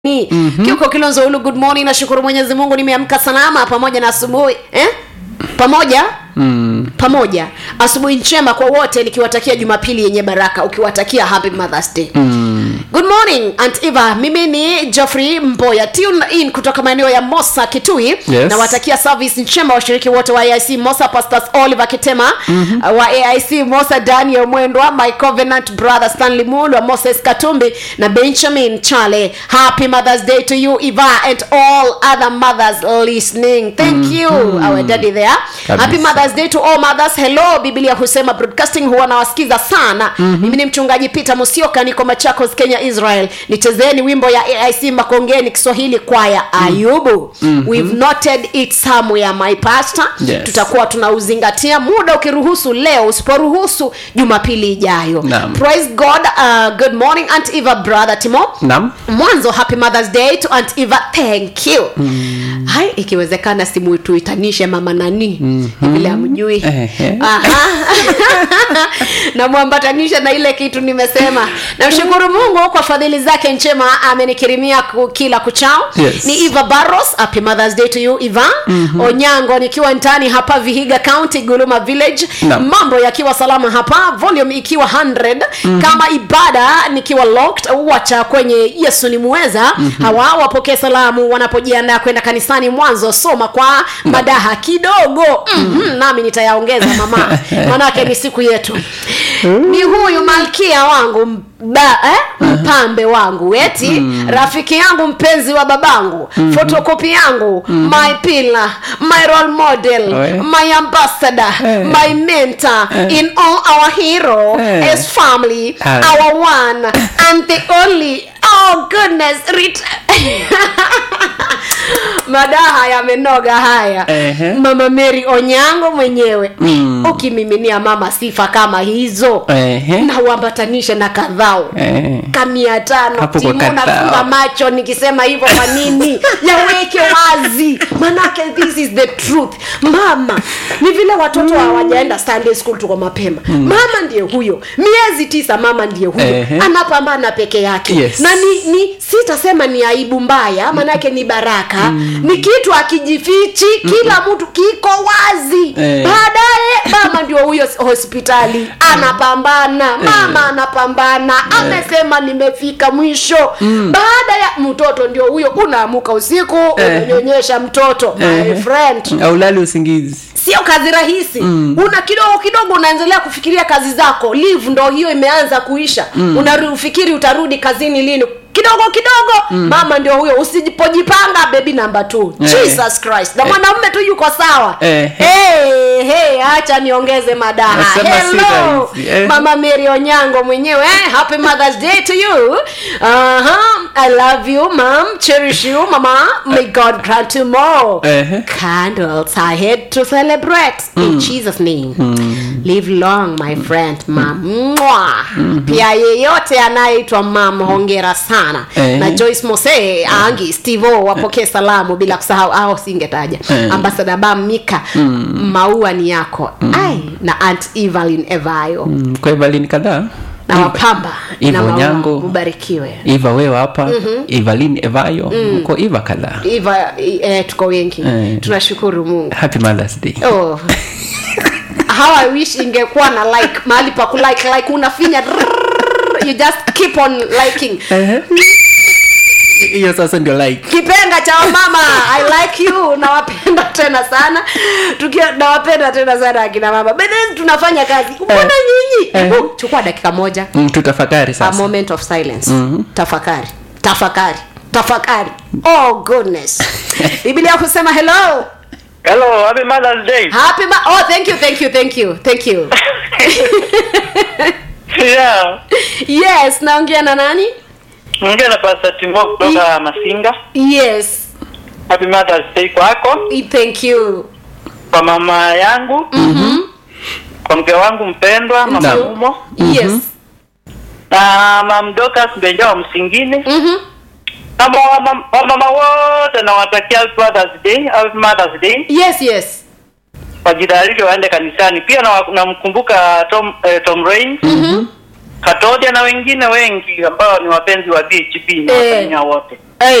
ni mm-hmm. kiuko kilonzo ulu good morning nashukuru mwenyezi mungu nimeamka salama pamoja na asubuhi eh? pamoja mm. pamoja asubuhi njema kwa wote nikiwatakia jumapili yenye baraka ukiwatakia happy mothers day mm. good morning aunt eva mimi ni joffrey mboya tune in kutoka maeneo ya mosa kitui Yes. nawatakia service njema washiriki wote wa aic mosa pastors oliver kitema mm-hmm. wa aic mosa daniel mwendwa my covenant brother stanley mulwa moses katumbi na benjamin chale happy mothers day to you eva and all other mothers listening thank mm-hmm. you our daddy there Kabisa. happy mothers day to all mothers hello biblia husema broadcasting huwa nawasikiza sana mm-hmm. mimi ni mchungaji peter musioka niko machakos kenya israel nichezeni wimbo ya aic makongeni kiswahili kwaya ayubu mm-hmm. we've noted it somewhere my pastor Yes. tutakuwa tunauzingatia muda ukiruhusu leo usiporuhusu jumapili ijayo Naam. praise god uh, good morning aunt eva brother timo Naam. mwanzo happy mothers day to aunt eva thank you mm. hai ikiwezekana simu tuitanishe mama nani mm-hmm. vile amjui Ehe. namwambatanisha na ile kitu nimesema namshukuru mungu kwa fadhili zake njema amenikirimia ku- kila kuchao Yes. ni eva barros happy mothers day to you eva mm-hmm. onyango nikiwa ndani hapa vihiga county guluma village Naam. mambo yakiwa salama hapa volume ikiwa 100 mm-hmm. kama ibada nikiwa locked wacha kwenye yesu ni muweza mm-hmm. hawa wapokee salamu wanapojiandaa kwenda kanisani mwanzo soma kwa madaha kidogo mm-hmm. nami nitayaongeza mama manake ni siku yetu ni huyu malkia wangu mba, eh? mpambe wangu eti mm. rafiki yangu mpenzi wa babangu mm-hmm. fotokopi yangu mm-hmm. my pillar my role model Oe. my ambassador Eh. my mentor in all our hero Eh. as family Ah. our one and the only oh goodness rit madaha yamenoga haya Ehe. mama mary onyango mwenyewe mm. ukimiminia mama sifa kama hizo Ehe. na uambatanishe na kadhao Eh. kamia tano Hapo kwa timu kadhao. nafunga macho nikisema hivyo kwa nini yaweke wazi manake this is the truth mama ni vile watoto hawajaenda sunday school tuko mapema mama ndiye huyo miezi tisa mama ndiye huyo Ehe. anapambana peke yake Yes. na ni, ni sitasema ni aibu mbaya manake ni baraka ni kitu akijifichi kila mtu kiko wazi Eh. baadaye mama ndio huyo hospitali anapambana mama anapambana amesema nimefika mwisho baada ya mtoto ndio huyo unaamuka usiku Eh. unanyonyesha mtoto my Ehe. friend aulali usingizi sio kazi rahisi mm. una kidogo kidogo unaendelea kufikiria kazi zako live ndo hiyo imeanza kuisha mm. unafikiri utarudi kazini lini kidogo kidogo mm. mama ndio huyo usipojipanga bebi namba t Eh. jesus christ na mwanamume tu yuko sawa Eh. hey, hey, acha niongeze madaha Nasema si hello rahisi, eh. mama mary onyango mwenyewe eh? happy mothers day to you uh-huh. i love you mam cherish you mama may god grant you more Ehe. candles are here to celebrate in jesus name live long my friend mam Mwah. pia yeyote anayeitwa mam hongera sana Eh. na joyce mose angi stevo wapokee salamu bila kusahau au singetaja Eh. ambasada bam mika maua ni yako ai na aunt evelyn evayo Mm, kwa evalin kadhaa na wapamba Eva na maua Onyango. mubarikiwe iva wewe hapa evalin evayo uko iva kadhaa iva eh, tuko wengi Eh. tunashukuru mungu happy mothers day oh. how i wish ingekuwa na like mahali pa kulike like unafinya rrrr, you just keep on liking Ehe. hiyo sasa ndio like kipenga cha mama i like you nawapenda tena sana tukiwa nawapenda tena sana akina mama but then tunafanya kazi mbona nyinyi Eh. Hebu chukua dakika moja mm, tutafakari a sasa moment of silence tafakari tafakari tafakari oh goodness biblia kusema hello Hello, happy Mother's Day. happy ma- oh thank you thank you thank you thank you yeah. yes naongea na nani Ongea na Pastor Timo kutoka Masinga. yes Happy Mother's Day kwako, thank you kwa mama yangu, mm-hmm. kwa mke wangu mpendwa mama Naam. Umo yes na mam Dorcas Benja wa Msingini mm-hmm. na wamama wamama wote nawatakia Happy Mother's Day, Happy Mother's Day. yes yes Wajitayarishe waende kanisani. Pia na- namkumbuka Tom eh, Tom Rain mm-hmm. Katodia na wengine wengi ambao ni wapenzi wa BHB na Eh. Wakenya wote.